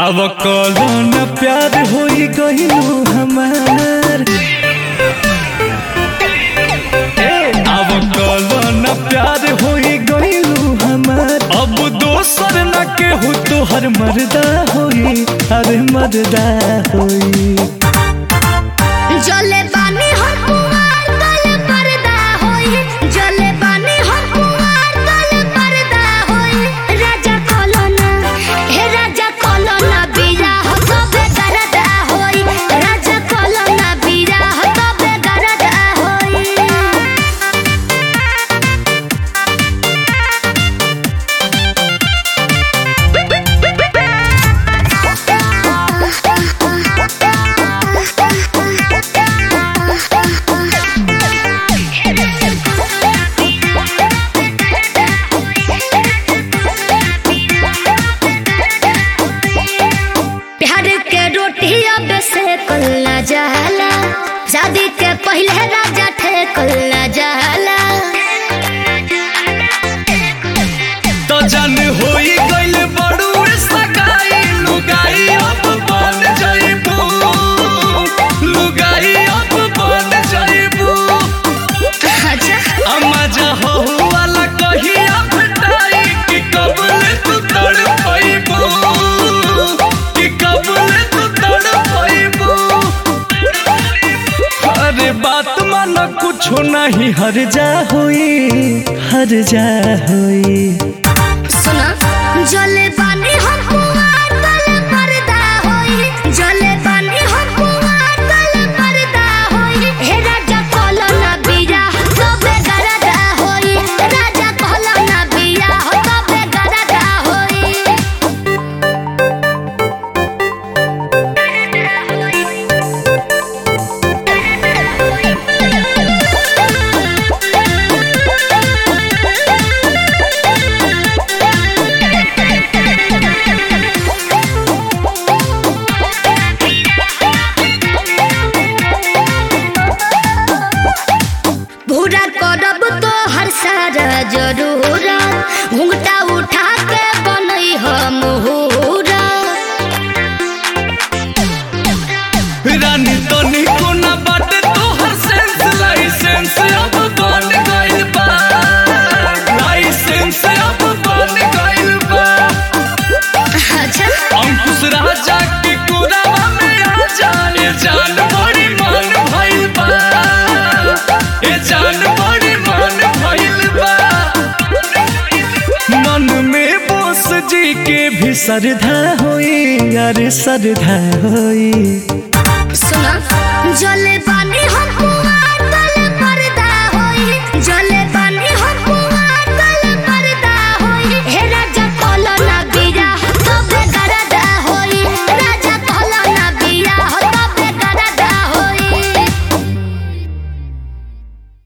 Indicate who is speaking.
Speaker 1: अब कौन प्यार होई गइलू हमार अब कौन प्यार होई गइलू हमार अब दोसर न केहू तोहर मर्दा होई अरे मर्दा होई
Speaker 2: जले बानी हम कुंवार तल पर्दा होई जले बानी हम कुंवार तल पर्दा होई राजा कोलोना हे राजा कोलोना बीरा हो तबे गरदा होई राजा कोलोना बीरा हो तबे गरदा होई प्यार के रोटी अब से कल्ला जाला शादी के पहले राजा थे कल्ला जाला
Speaker 1: तो जन होई गइल बड़ू सगाई लुगाई अब बन जाइबू लुगाई अब बन जाइबू
Speaker 2: अच्छा
Speaker 1: अम्मा जहो वाला कहिया भेटाई कि कबल तू तड़ पाइबू कि कबल तू तड़ पाइबू अरे बात मानो कुछो नहीं हर जा हुई हर जा हुई
Speaker 2: सुना जले पानी हम कुंवार तल पर्दा होई जले पानी हम कुंवार तल पर्दा होई हे राजा कोलोना बीरा तबे गरदा होई राजा कोलोना बीरा हो तबे गरदा होई पूरा करब तो हर सारा जरूर घूंघटा उठा के बनई हम मुहूरा
Speaker 1: रानी तो निको ना बाटे तोहर सेंस लाइसेंस अब बन गइल बा लाइसेंस अब बन गइल बा
Speaker 2: अच्छा
Speaker 1: अंकुश राजा के कुरावा में आ जाए जान बड़ी मन भइल बा ए जान बड़ी मन भइल बा मन में बोस जी के भी श्रद्धा होई अरे श्रद्धा होई
Speaker 2: सुना जले पानी